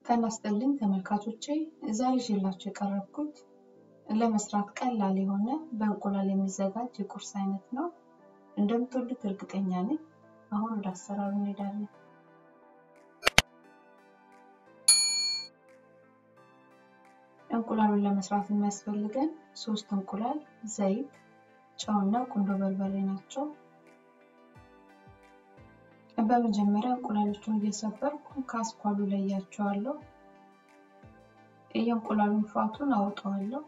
ጤና ይስጥልኝ ተመልካቾቼ ዛሬ ይዤላችሁ የቀረብኩት ለመስራት ቀላል የሆነ በእንቁላል የሚዘጋጅ የቁርስ አይነት ነው። እንደምትወዱት እርግጠኛ ነኝ። አሁን ወደ አሰራሩ እንሄዳለን። እንቁላሉን ለመስራት የሚያስፈልገን ሶስት እንቁላል፣ ዘይት፣ ጨውና ቁንዶ በርበሬ ናቸው። በመጀመሪያ እንቁላሎቹን እየሰበርኩ ከአስኳሉ ለያቸዋለሁ። የእንቁላሉን ፋቱን አውጠዋለሁ።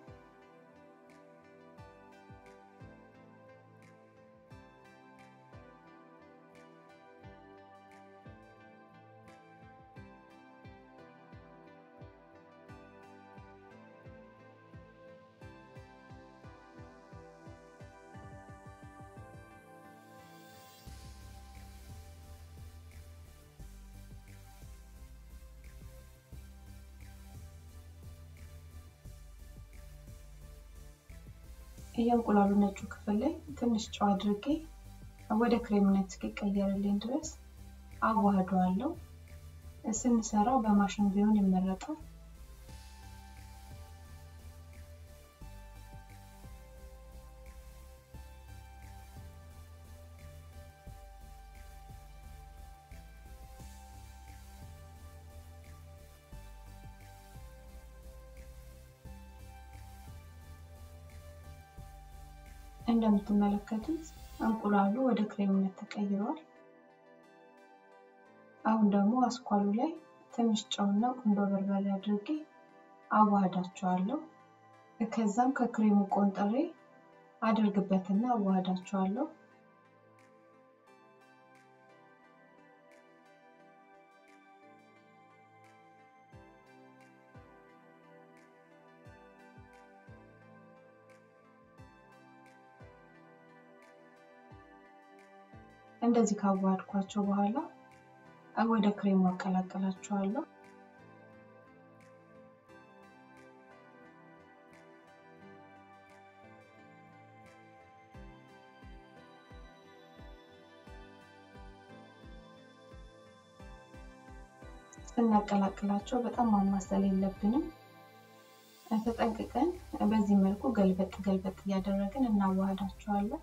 የእንቁላሉ ነጩ ክፍል ላይ ትንሽ ጨው አድርጌ ወደ ክሬምነት እስኪቀየርልኝ ድረስ አዋህደዋለሁ። ስንሰራው በማሽን ቢሆን ይመረጣል። እንደምትመለከቱት እንቁላሉ ወደ ክሬምነት ተቀይሯል። አሁን ደግሞ አስኳሉ ላይ ትንሽ ጨውና ቁንዶ በርበሬ አድርጌ አዋህዳቸዋለሁ። ከዛም ከክሬሙ ቆንጥሬ አድርግበትና አዋህዳቸዋለሁ። እንደዚህ ካዋሃድኳቸው በኋላ ወደ ክሬሙ አቀላቀላቸዋለሁ። ስናቀላቅላቸው በጣም ማማሰል የለብንም። ተጠንቅቀን በዚህ መልኩ ገልበጥ ገልበጥ እያደረግን እናዋሃዳቸዋለን።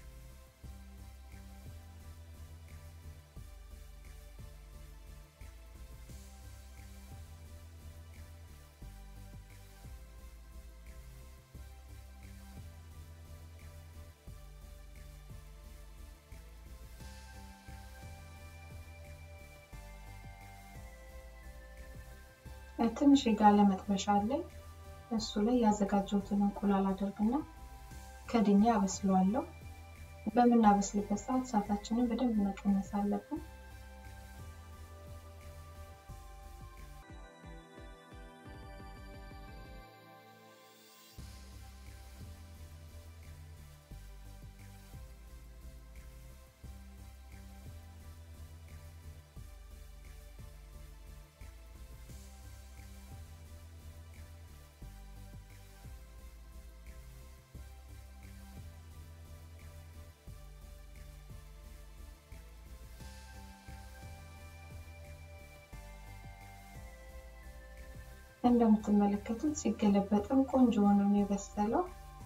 ትንሽ የጋለ መጥበሻ አለኝ። እሱ ላይ ያዘጋጀሁትን እንቁላል አደርግና ከድኛ አበስለዋለሁ። በምናበስልበት ሰዓት እሳታችንን በደንብ መቀነስ አለብን። እንደምትመለከቱት ሲገለበጥም ቆንጆ ሆኖ ነው የበሰለው።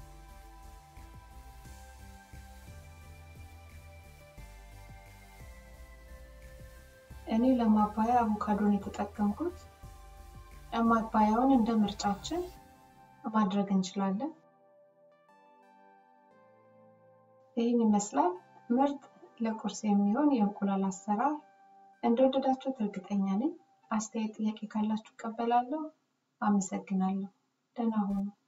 እኔ ለማባያ አቮካዶን የተጠቀምኩት። ማባያውን እንደ ምርጫችን ማድረግ እንችላለን። ይህን ይመስላል ምርጥ ለቁርስ የሚሆን የእንቁላል አሰራር። እንደወደዳችሁት እርግጠኛ ነኝ። አስተያየት፣ ጥያቄ ካላችሁ እቀበላለሁ። አመሰግናለሁ። ደህና ሁኑ።